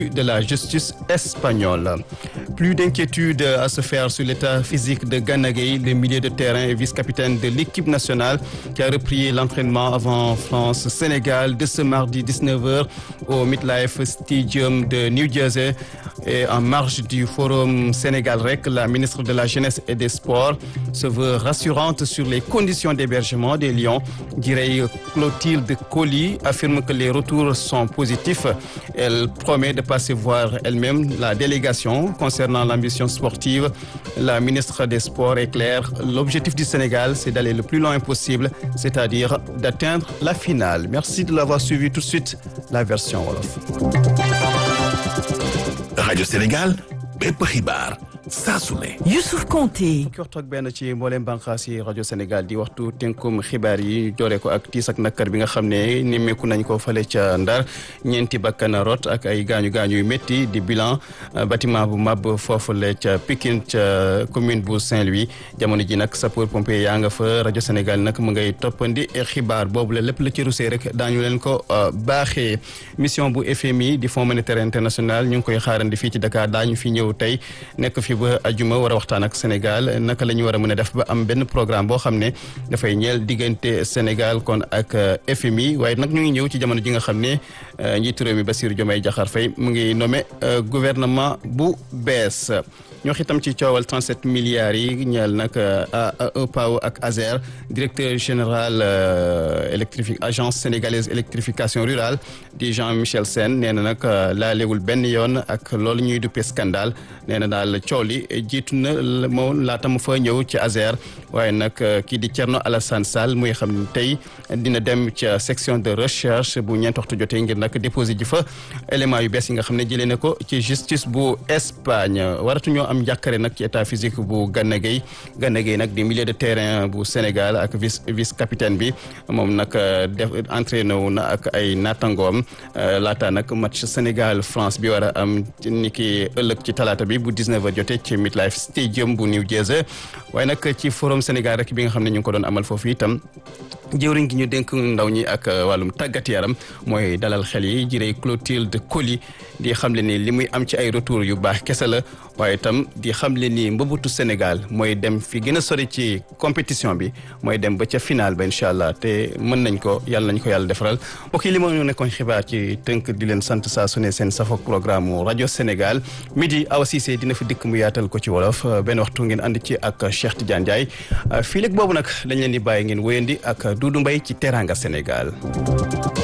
de la justice espagnole. Plus d'inquiétude à se faire sur l'état physique de Gana Gueye, le milieu de terrain et vice-capitaine de l'équipe nationale qui a repris l'entraînement avant France-Sénégal de ce mardi 19h au MetLife Stadium de New Jersey. Et en marge du forum Sénégal REC, la ministre de la Jeunesse et des Sports se veut rassurante sur les conditions d'hébergement des Lions. Dirait Clotilde Colli affirme que les retours sont positifs. Elle promet de passer voir elle-même la délégation concernant l'ambition sportive. La ministre des Sports est claire. L'objectif du Sénégal, c'est d'aller le plus loin possible, c'est-à-dire d'atteindre la finale. Merci de l'avoir suivi tout de suite, la version Wolof. rajo Sénégal bépp xibaar saa su ne. Youssouf Konté. fukki waxtu ak benn ci mboolem bànqaas yi rajo Sénégal di waxtu tënkum xibaar yi doore ko ak tiis ak nakkar bi nga xam ne nemmeeku nañ ko fale ca Ndar ñeenti bakkan rot ak ay gaañu gaañu yu métti di bilan bâtiment bu mab foofule ca Pikine ca commune bu Saint-Louis jamono ji nag sapeur pompier yaa nga fa rajo Sénégal nag mu ngay toppandi xibaar boobu la lépp la ci rusee rek daañu leen ko baaxee mission bu FMI di Fonds monétaire international ñu ngi koy xaarandi fii ci Dakar daañu fi ñëw tey nekk fi ba ajuma war a waxtaan ak Sénégal naka la ñu war a mën a def ba am benn programme boo xam ne dafay ñeel diggante Sénégal kon ak FMI waaye nag ñu ngi ñëw ci jamono ji nga xam ne njiitu réew mi Bassirou Diomaye Diakhar Faye mu ngi nommé gouvernement bu bees ñoo xitam ci coowal 37 milliards yi ñeel nag EPAO ak ASER directeur général électrifi agence sénégalaise électrification rurale di Jean-Michel Sène nee na nag laalewul benn yoon ak loolu ñuy duppee scandale nee na daal coow li jiitu na moom laata mu fa ñëw ci ASER waaye nag kii di Thierno Alassane Sall muy xam ne tey dina dem ca section de recherche bu ñeent waxtu jotee ngir nag déposé ji fa élément yu bees yi nga xam ne jëlee na ko ci justice bu Espagne waratuñoo am njàkkare nag ci état physique bu Gana Gueye Gana Gueye nag di milieu de terrain bu Sénégal ak vice vice capitaine bi moom nag def entraîné wu na ak ay naataangoom laata nag match Sénégal France bi war a am ni ki ëllëg ci talaata bi bu 19h jotee ci MetLife Stadium bu New Jersey waaye nag ci forum Sénégal rek bi nga xam ne ñu ngi ko doon amal foofu itam jëwriñ gi ñu dénk ndaw ñi ak wàllum tàggat yaram mooy dalal xel yi jirey Clotilde Coly di xamle ni li muy am ci ay retour yu baax kese la waaye itam di xamle ni mbëbëtu Sénégal mooy dem fi gën a sori ci compétition bi mooy dem ba ca final ba incha allah te mën nañ ko yàlla nañ ko yàlla defaral mbokk yi li ma ñu nekkoon xibaar ci tënk di leen sant saa su ne seen safok programme mu rajo Sénégal midi Awa Cissé dina fi dikk mu yaatal ko ci wolof benn waxtu ngeen ànd ci ak Cheikh Tidiane Ndiaye fii léegi boobu nag dañ leen di bàyyi ngeen wéyandi ak Doudou Mbaye ci Teranga Sénégal